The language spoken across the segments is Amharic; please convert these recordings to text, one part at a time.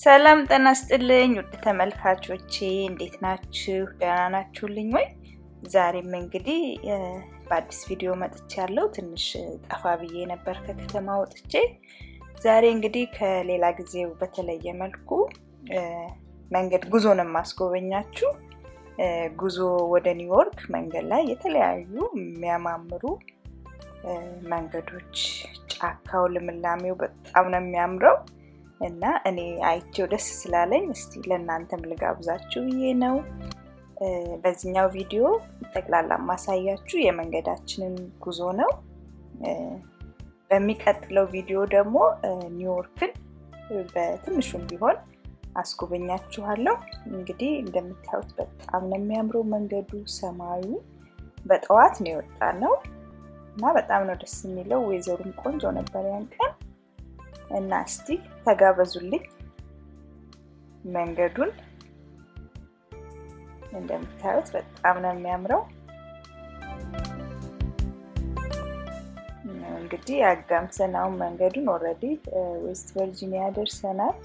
ሰላም ጤና ይስጥልኝ ውድ ተመልካቾቼ እንዴት ናችሁ? ደህና ናችሁልኝ ወይ? ዛሬም እንግዲህ በአዲስ ቪዲዮ መጥቻለሁ። ትንሽ ጠፋ ብዬ ነበር ከከተማ ወጥቼ። ዛሬ እንግዲህ ከሌላ ጊዜው በተለየ መልኩ መንገድ ጉዞ ነው የማስጎበኛችሁ። ጉዞ ወደ ኒውዮርክ መንገድ ላይ የተለያዩ የሚያማምሩ መንገዶች፣ ጫካው፣ ልምላሜው በጣም ነው የሚያምረው እና እኔ አይቼው ደስ ስላለኝ እስቲ ለእናንተም ልጋብዛችሁ ብዬ ነው። በዚህኛው ቪዲዮ ጠቅላላ ማሳያችሁ የመንገዳችንን ጉዞ ነው። በሚቀጥለው ቪዲዮ ደግሞ ኒውዮርክን በትንሹም ቢሆን አስጎበኛችኋለሁ። እንግዲህ እንደምታዩት በጣም ነው የሚያምረው መንገዱ፣ ሰማዩ በጠዋት ነው የወጣ ነው እና በጣም ነው ደስ የሚለው። ወይዘሩም ቆንጆ ነበር ያን ቀን እና እስቲ ተጋበዙልኝ። መንገዱን እንደምታዩት በጣም ነው የሚያምረው። እንግዲህ አጋምሰን አሁን መንገዱን ኦልሬዲ ዌስት ቨርጂኒያ ደርሰናል።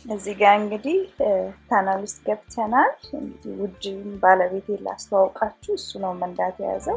እዚህ ጋር እንግዲህ ታናል ውስጥ ገብተናል። እንግዲህ ውድ ባለቤቴ ላስተዋውቃችሁ፣ እሱ ነው መንዳት የያዘው።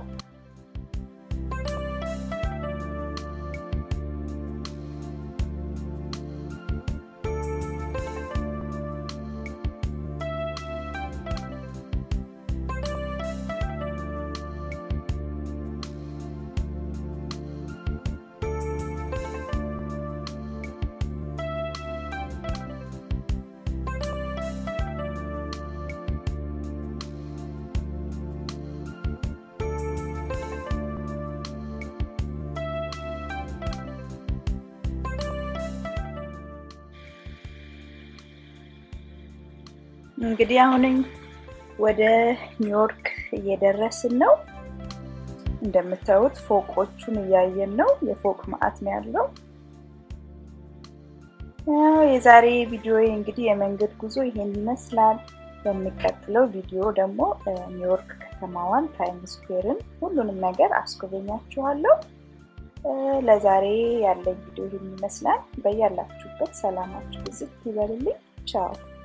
እንግዲህ አሁን ወደ ኒውዮርክ እየደረስን ነው። እንደምታዩት ፎቆቹን እያየን ነው። የፎቅ ማዕት ነው ያለው። የዛሬ ቪዲዮ እንግዲህ የመንገድ ጉዞ ይሄን ይመስላል። በሚቀጥለው ቪዲዮ ደግሞ ኒውዮርክ ከተማዋን፣ ታይም ስኩዌርን፣ ሁሉንም ነገር አስጎበኛችኋለሁ። ለዛሬ ያለኝ ቪዲዮ ይሄን ይመስላል። በያላችሁበት ሰላማችሁ ብዝት ይበልልኝ። ቻው